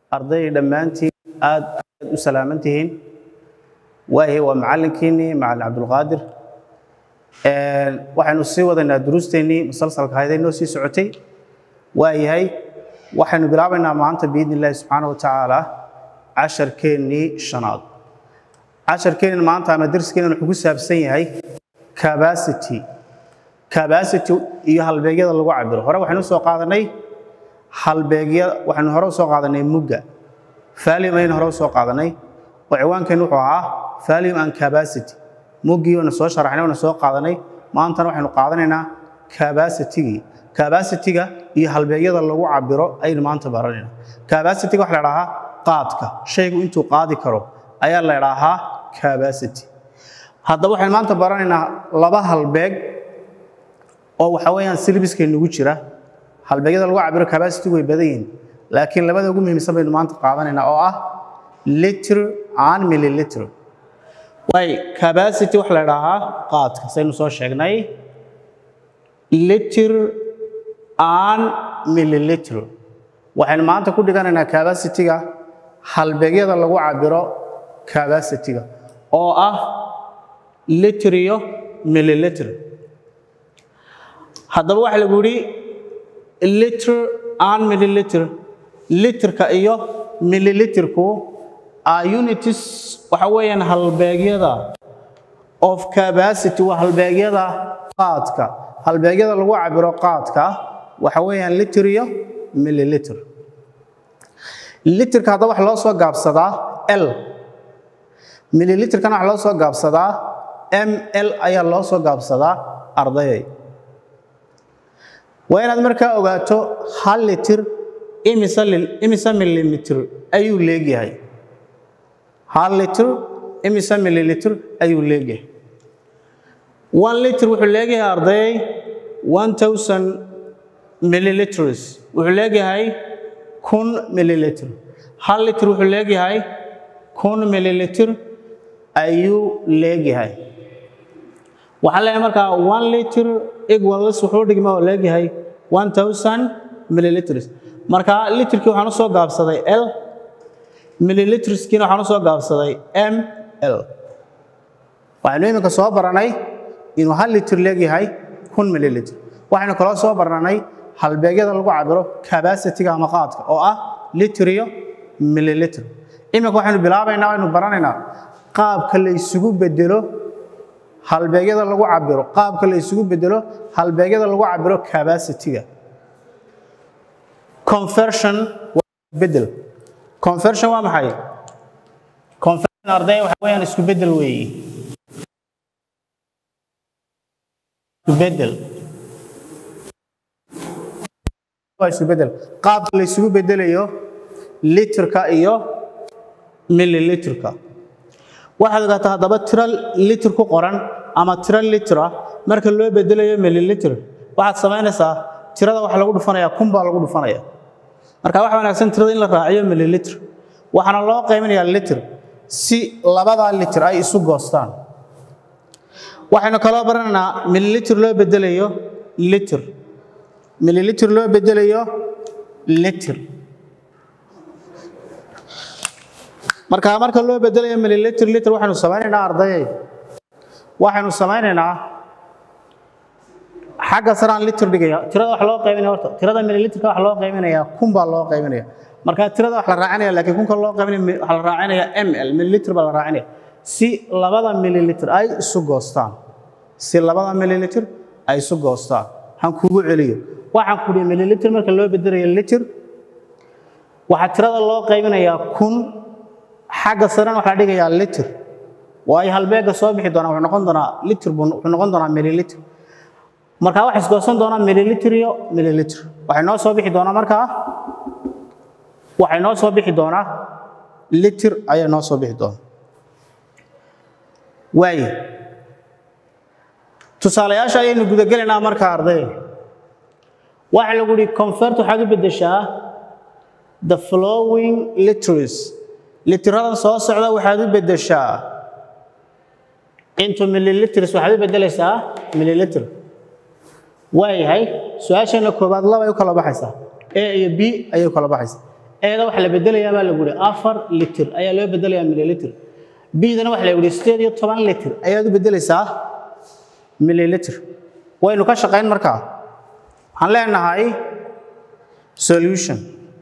arday dhammaantiin aad aad u salaaman tihiin waayahay waa macallinkiinnii macallin cabdulqaadir waxaynu sii wadaynaa duruusteennii musalsalka hayday noo sii socotay waayahay waxaynu bilaabaynaa maanta biidni illaahi subxaana wa tacaala casharkeennii shanaad casharkeennan maanta ama darskeennan wuxuu ku saabsan yahay capacity capacity iyo halbeegyada lagu cabiro hore waxaynu soo qaadanay halbeegya waxaynu hore usoo qaadanay mugga valium ayaynu hore usoo qaadanay oo ciwaankeennu wuxuu ahaa valium and capacity muggii waynu soo sharaxnay waynu soo qaadanay maantana waxaynu qaadanaynaa capacitygii capacityga iyo halbeegyada lagu cabiro ayaynu maanta baranaynaa capacityga waxa la idhahaa qaadka shaygu intuu qaadi karo ayaa la idhaahaa capacity haddaba waxaynu maanta baranaynaa laba halbeeg oo waxa weeyaan silbiskeenugu jira halbeegyada lagu cabiro capacity way badan yihiin laakiin labada ugu muhiimsan baynu maanta qaadanaynaa oo ah liter and milliliter way capacity waxa la idhaahaa qaadka saynu soo sheegnay liter and milliliter waxaynu maanta ku dhiganaynaa capacityga halbeegyada lagu cabiro capacityga oo ah liter iyo milliliter haddaba waxa lagu yidhi liter and milliliter literka iyo milliliterku are unities waxa weeyaan halbeegyada of capacity waa halbeegyada qaadka halbeegyada lagu cabiro qaadka waxa weeyaan liter iyo milliliter literka haddaba waxa loo soo gaabsadaa l milliliterkana waxa loo soo gaabsadaa m l ayaa loo soo gaabsadaa ardayay waa inaad markaa ogaato hal litir imisa milimitir ayuu leegyahay hal litir imisa mililitir ayuu leegyahay one litir wuxuu leegyahay ardayay one thousand milliliters wuxuu leegyahay kun milliliter hal litir wuxuu leegyahay kun milliliter ayuu leegyahay waxaan leeyahay markaa one liter equals wuxuu dhigma oo leegyahay one thousand milliliters marka literkii waxaan u soo gaabsaday l milliliterskiina waxaan u soo gaabsaday m l waxaynu iminka soo baranay inuu hal liter leegyahay kun milliliter waxaynu kaloo soo baranay halbeegyada lagu cabiro capacityga ama qaadka oo ah liter iyo milliliter iminka waxaynu bilaabaynaa waynu baranaynaa qaabka la isugu bedelo halbeegyada lagu cabiro qaabka la isugu bedelo halbeegyada lagu cabiro capacityga conversion waa bedel conversion waa maxay conversion arday waxa weeyaan isku bedel weeye isku bedel waa isku bedel qaabka la isugu bedelayo literka iyo milliliterka waxaad ogaataa haddaba tiro liter ku qoran ama tiro litera marka loo bedelayo milliliter waxaad samaynaysaa tirada waxa lagu dhufanayaa kun baa lagu dhufanaya marka waxa wanaagsan tirada in la raaciyo milliliter waxaana loo qaybinayaa liter si labadaa liter ay isu goostaan waxaynu kaloo baranaynaa milliliter loo bedelayo liter milliliter loo bedelayo liter marka marka loo bedelayo milliliter liter waxaynu samaynaynaa ardayay waxaynu samaynaynaa xagga saraan liter dhigaya tirada wax loo qaybinaya horta tirada milliliterka wax loo qaybinaya kun baa loo qaybinaya marka tirada wax la raacinaya laakiin kunka loo qaybinaya wax la raacinaya ml milliliter baa la raacinaya si labada milliliter ay isu goostaan si labada milliliter ay isu goostaan han kugu celiyo waxaan ku dhihi milliliter marka loo bedelayo liter waxaa tirada loo qaybinayaa kun xagga sarena waxaa dhigayaa liter waayo halbeega soo bixi doonaa wuxuu noqon doonaa liter buu wuxuu noqon doonaa milliliter markaa waxay isgoosan doonaa milliliter iyo milliliter waxay noo soo bixi doonaa markaa waxay noo soo bixi doonaa liter ayay noo soo bixi doonaa waaye tusaalayaasha ayaynu gudagelaynaa markaa arday waxa lagu yihi convert waxaad u beddeshaa the flowing liters litiradan soo socda waxaad u beddeshaa into milliliters waxaad u beddelaysaa milliliter waayahay su-aasheena koobaad laba ay u kala baxaysaa a iyo b ayay u kala baxaysaa eeda waxa la bedelayaa baa lagu yihi afar litir ayaa loo bedelayaa mililitr bidana waxa la yihi sideed iyo toban litir ayaad u bedelaysaa mililitr waynu ka shaqayn markaa waxaan leenahay solution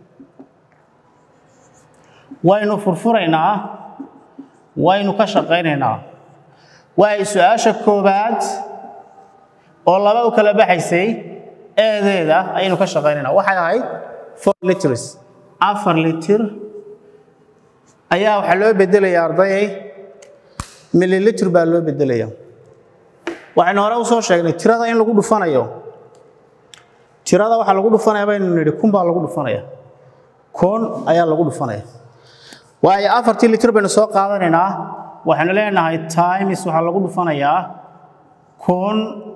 waynu furfuraynaa waynu ka shaqaynaynaa waay su-aasha koobaad oo laba u kala baxaysay eedeeda ayaynu ka shaqaynaynaa waxay ahayd four liters afar litir ayaa waxaa loo bedelayaa ardayay mililitr baa loo bedelayaa waxaynu hore usoo sheegnay tirada in lagu dhufanayo tirada waxaa lagu dhufanaya baynu nidhi kun baa lagu dhufanaya kun ayaa lagu dhufanaya waayo afartii litir baynu soo qaadanaynaa waxaynu leenahay times waxaa lagu dhufanayaa kun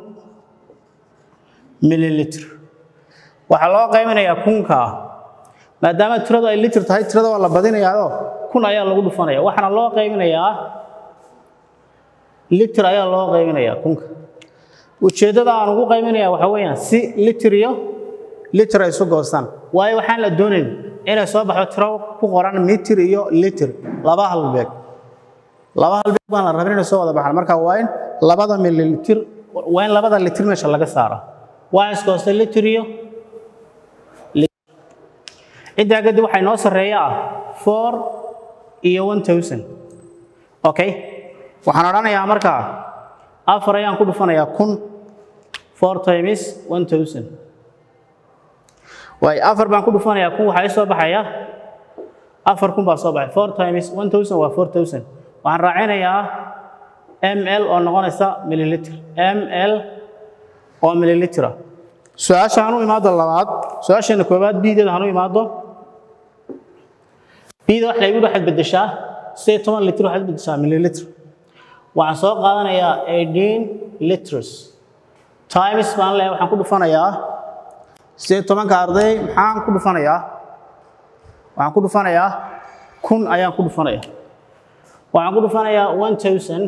mililitr waxaa loo qaybinayaa kunka maadaama tiradu ay litir tahay tirada waa la badinayaao kun ayaa lagu dhufanaya waxaana loo qaybinayaa litir ayaa loo qaybinayaa kunka ujeeddada aan ugu qaybinaya waxaa weeyaan si litir iyo litir ay isu goostaan waayo waxaan la doonayn inay soo baxdo tiro ku qoran mitir iyo litir laba halbeeg laba halbeeg baan la rabin inay soo wada baxaan marka waa in labada mililitir waa in labada litir meesha laga saara waa isgoostay litir iyo intaa kadib waxaa inoo sarreeya ah four iyo one thousand okay waxaan odhanayaa markaa afar ayaan ku dhufanayaa kun four times one thousand waay afar baan ku dhufanayaa kun waxaa ii soo baxaya afar kun baa soo baxay four times one thousand waa four thousand waxaan raacinayaa ml oo noqonaysa mililitr ml oo mililitra su-aasha hanu imaado labaad su-aasheena koobaad bideeda hanu imaado bida wax laygu waxaad bedeshaa sideed toban litr waxaad bedeshaa mililitr waxaan soo qaadanayaa eighteen liters times baan leeyahay waxaan ku dhufanayaa sideed tobanka arday maxaan ku dhufanayaa waxaan ku dhufanayaa kun ayaan ku dhufanayaa waxaan ku dhufanayaa one thousand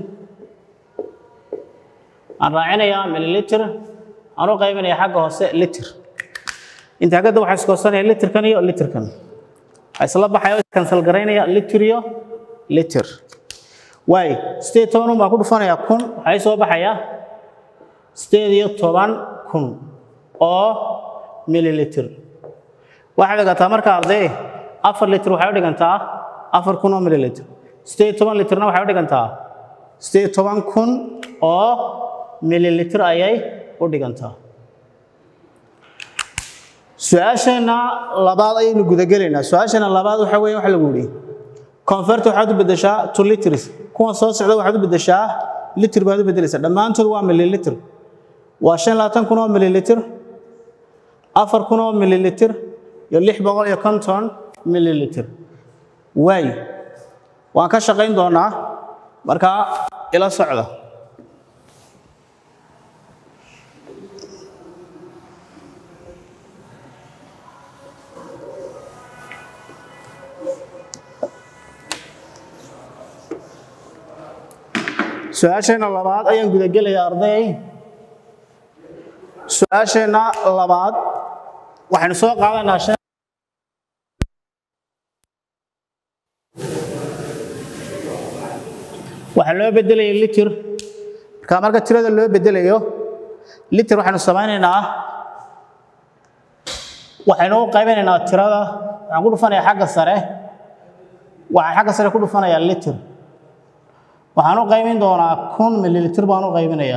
aan raacinayaa mililitr aan u qaybinayaa xagga hoose litr intaa kadib waxaa iskoosanaya litrkan iyo litrkan waxaa isla baxaya kansal garaynaya litr iyo litr waay sideed toban un baan ku dhufanayaa kun waxaa ii soo baxaya sideed iyo toban kun oo mililitr waxay dhigantaa marka arday afar litr waxay u dhigantaa afar kun oo mililitr sideed toban litrna waxay u dhigantaa sideed toban kun oo mililitr ayay u dhigantaa su-aasheena labaad ayaynu gudagelaynaa su-aasheena labaad waxa weeye waxa lagu yidhi convert waxaad u bedeshaa to liters kuwan soo socda waxaad u bedeshaa litr baad u bedelaysaa dhammaantood waa mililitr waa shan labaatan kun oo mililitr afar kun oo mililitr iyo lix boqol iyo konton mililitr waay waan ka shaqayn doonaa markaa ila socda su-aasheenna labaad ayaan gudagelayaa arday su-aasheenna labaad waxaynu soo qaadanaa shan waxaa loo bedelaya litir marka marka tirada loo bedelayo litir waxaynu samaynaynaa waxaynu u qaybinaynaa tirada waxaan ku dhufanayaa xagga sare waxaan xagga sare ku dhufanayaa litir waxaan u qaybin doonaa kun mililitr baan u qaybinayaa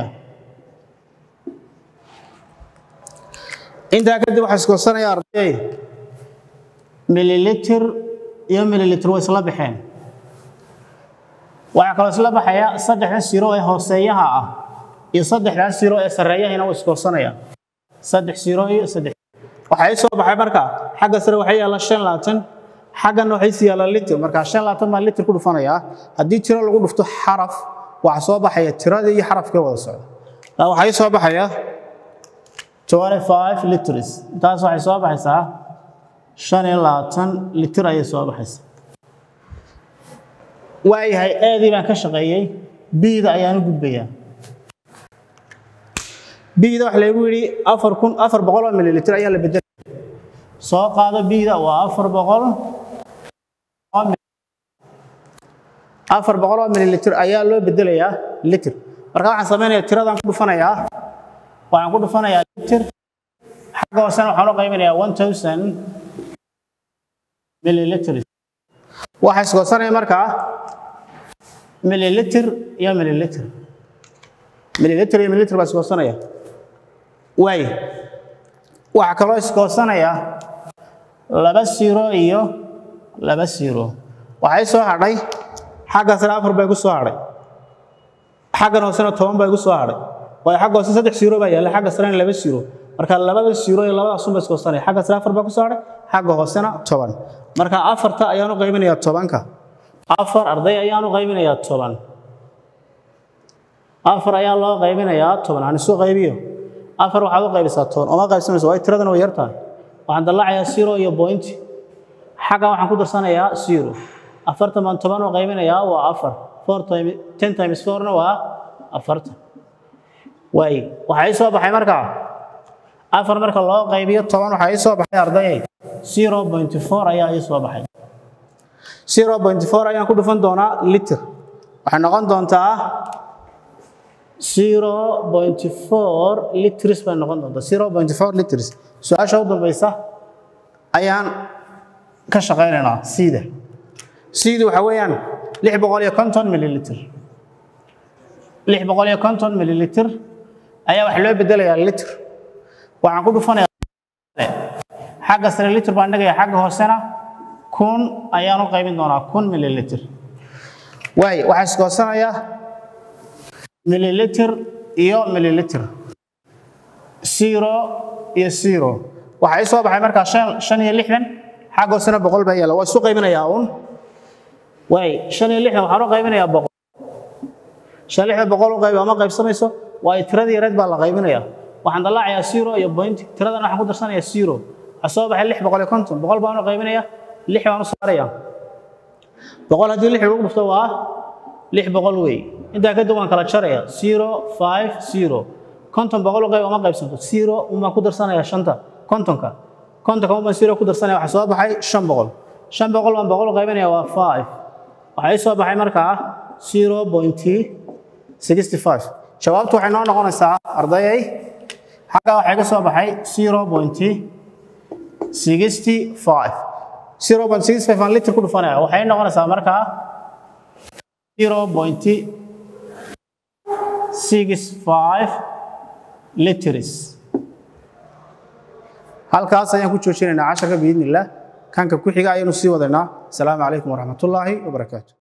intaa kadib waxaa iskoosanaya arday mililitr iyo mililitr way isla baxeen waxaa kaloo isla baxaya saddexdan siro ee hooseeyaha ah iyo saddexdan siro ee sarreeyahina way iskoosanayaan saddex siro iyo saddex waxaa ii soo baxay marka xagga sare waxaa yaalla shan labaatan xaggan waxay si yaalla litr marka shan labaatan baan litr ku dhufanayaa haddii tiro lagu dhufto xaraf waxaa soo baxaya tiradii iyo xarafkee wada socda waxaa ii soo baxaya 25 liters intaas waxay soo baxaysaa shan iyo labaatan litir ayay soo baxaysaa waayahay aadii baan ka shaqeeyey biida ayaan u gudbayaa biida waxa laygu yidhi afar kun afar boqol oo mililitr ayaa la bedelaya soo qaado biida waa afar boqol afar boqol oo mililitr ayaa loo bedelayaa litr marka waxaan samaynayaa tiradaan ku dhufanayaa waxaan ku dhufanayaa litr xagga hoosena waxaan u qaybinayaa one thousand millilitrs waxaa isgoosanaya markaa millilitr iyo millilitr millilitr iyo millilitr baa isgoosanaya waay waxaa kaloo isgoosanaya laba siro iyo laba siro waxay soo hadhay xagga sare afar bay ku soo hadhay xaggan hoosena toban bay ku soo hadhay waayo xagga hoose saddex siro baa yaalla xagga sarena laba siro marka labada siro iyo labadaas unba isgoosanaya xagga sare afar baa ku soo hadhay xagga hoosena toban marka afarta ayaan u qaybinayaa tobanka afar arday ayaan u qaybinayaa toban afar ayaa loo qaybinayaa toban aan isu qaybiyo afar waxaad u qaybisaa toban oma qaybsamayso waayo tiradana way yartahay waxaan dallacayaa zero iyo point xaggan waxaan ku darsanayaa zero afartan baan toban u qaybinayaa waa afar four time ten times fourna waa afartan waay waxaa ii soo baxay markaa afar marka loo qaybiyo toban waxaa ii soo baxay ardayay zero point four ayaa ii soo baxay zero point four ayaan ku dhufan doonaa liter waxay noqon doontaa zero point four liters bay noqon doontaa zero point four liters su-aasha u dambaysa ayaan ka shaqaynaynaa siida siidu waxa weeyaan lix boqol iyo konton mililitr lix boqol iyo konton mililitr ayaa waxa loo bedelayaa litr waxaan ku dhufanayaa xagga sare litr baan dhigaya xagga hoosena kun ayaan u qaybin doonaa kun mililitr waay waxaa isgoosanayaa mililitr iyo mililitr zero iyo zero waxaa ii soo baxay markaa shan shan iyo lixdan xagga hoosena boqol baa yaalla waa isu qaybinayaa uun waay shan iyo lixdan waxaan u qaybinayaa boqol shan lixdan boqol u qaybi ama qaybsamayso waayo tiradii yareed baa la qaybinayaa waxaan dallaacayaa zero iyo point tiradan waxaan ku darsanayaa zero waxaa soo baxay lix boqol iyo konton boqol baan u qaybinayaa lix baan u saarayaa boqol haddii lix lagu dhufto waa lix boqol wey intaa kadib waan kala jaraya zero five zero konton boqol u qayb ama qaybsanto zero unbaan ku darsanayaa shanta kontonka kontonka unbaan zero ku darsanaya waxaa soo baxay shan boqol shan boqol baan boqol u qaybinaya waa five waxaa ii soo baxay markaa zero point sixty five jawaabtu waxay noo noqonaysaa ardayay xaggaa waxay ka soo baxay zero point sixty five zero point sixty five aan liter ku dhufanaya waxay noqonaysaa markaa zero point six five liters halkaas ayaan ku joojinaynaa casharka biidni illah kanka ku xiga ayaynu sii wadaynaa asalaamu calaykum waraxmatullaahi wabarakaatu